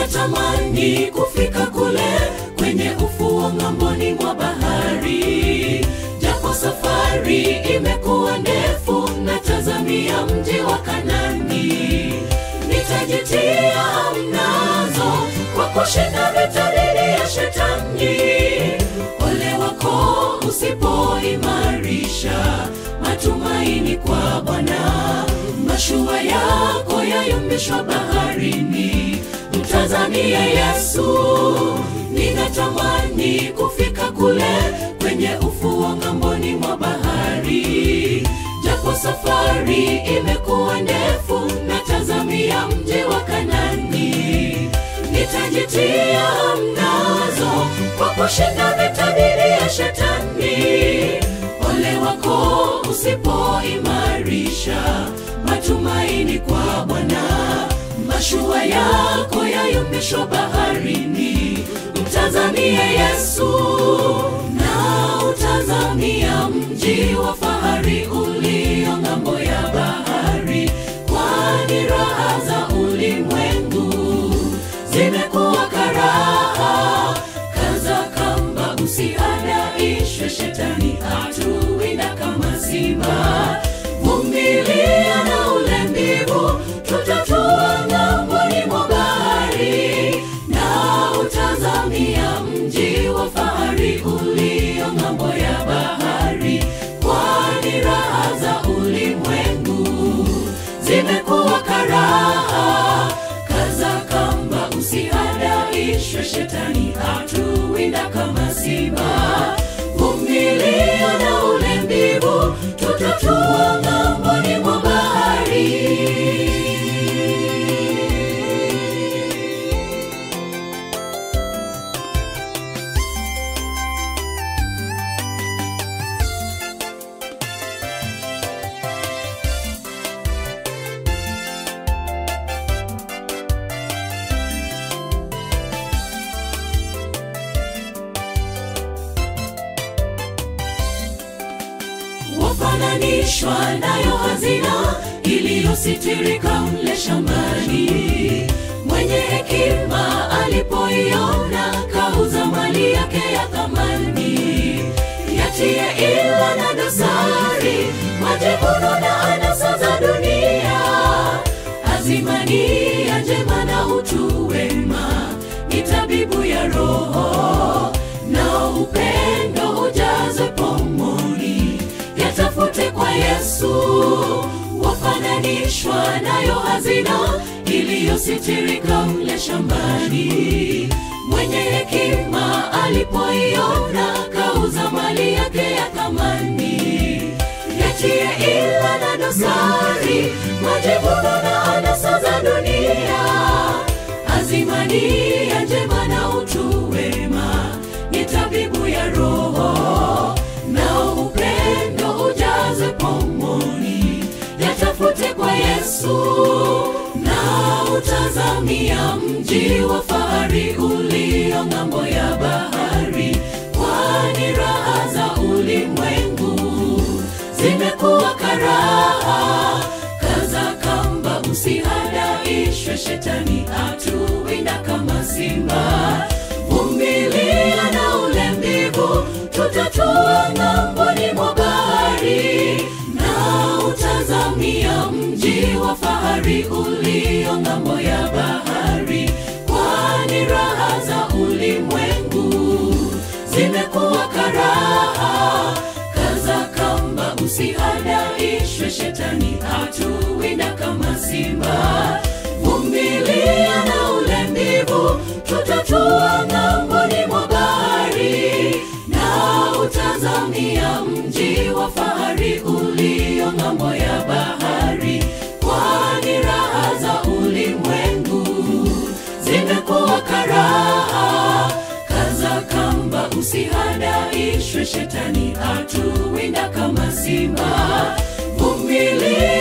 ninatamani kufika kule kwenye ufuo ng'amboni mwa bahari, japo safari imekuwa ndefu, natazamia mji wa Kanani. Nitajitia mnazo kwa kushinda vita dhidi ya shetani. Ole wako usipoimarisha matumaini kwa Bwana, mashua yako yayumbishwa baharini. Mtazamie Yesu, ninatamani kufika kule kwenye ufuo ng'amboni mwa bahari, japo safari imekuwa ndefu, natazamia mji wa Kanani. Nitajitia mnazo kwa kushinda vita dhidi ya shetani. Ole wako usipoimarisha matumaini kwa Bwana, mashua yako yayumbishwa baharini. Mtazamie Yesu na utazamia mji wa fahari ulio ng'ambo ya bahari, kwani raha za ulimwengu zimekuwa karaha. Kaza kamba, usihadaishwe, shetani atuwinda kama simba. Vumilia na ule mbivu, tutatua ng'amboni mwa bahari, na utazamia mji wa fahari ulio ng'ambo ya bahari, kwani raha za ulimwengu zimekuwa karaha. Kaza kamba, usihadaishwe, shetani atuwinda kama simba. Vumilia na ule mbivu, tutatua ng'amboni mwa bahari. wafananishwa nayo hazina iliyositirika mle shambani. Mwenye hekima alipoiona kauza mali yake ya thamani, yatie ila na dosari, majivuno na anasa za dunia, azimani ya njema na utu wema ni tabibu ya roho, na upendo ujaze pomoni yatafute kwa Yesu, wafananishwa nayo hazina iliyositirika mle shambani. Mwenye hekima alipoiona kauza mali yake ya thamani, yatie ila na dosari, majivuno na anasa za dunia, azimani ya njema na utu wema ni tabibu ya roho na upendo ujaze pomoni, yatafute kwa Yesu na utazamia mji wa fahari ulio ng'ambo ya bahari, kwani raha za ulimwengu zimekuwa karaha. Kaza kamba, usihadaishwe, shetani atuwinda kama simba. Vumilia na ule mbivu, tutatua ng'amboni mwa bahari, na utazamia mji wa fahari ulio ng'ambo ya bahari, kwani raha za ulimwengu zimekuwa karaha. Kaza kamba, usihadaishwe, shetani atuwinda kama simba. Vumilia na ule mbivu, tutatua ng'amboni mwa bahari, na utazamia mji wa fahari ulio ng'ambo ya bahari, kwani raha za ulimwengu zimekuwa karaha. Kaza kamba, usihadaishwe, shetani atuwinda kama simba. Vumilia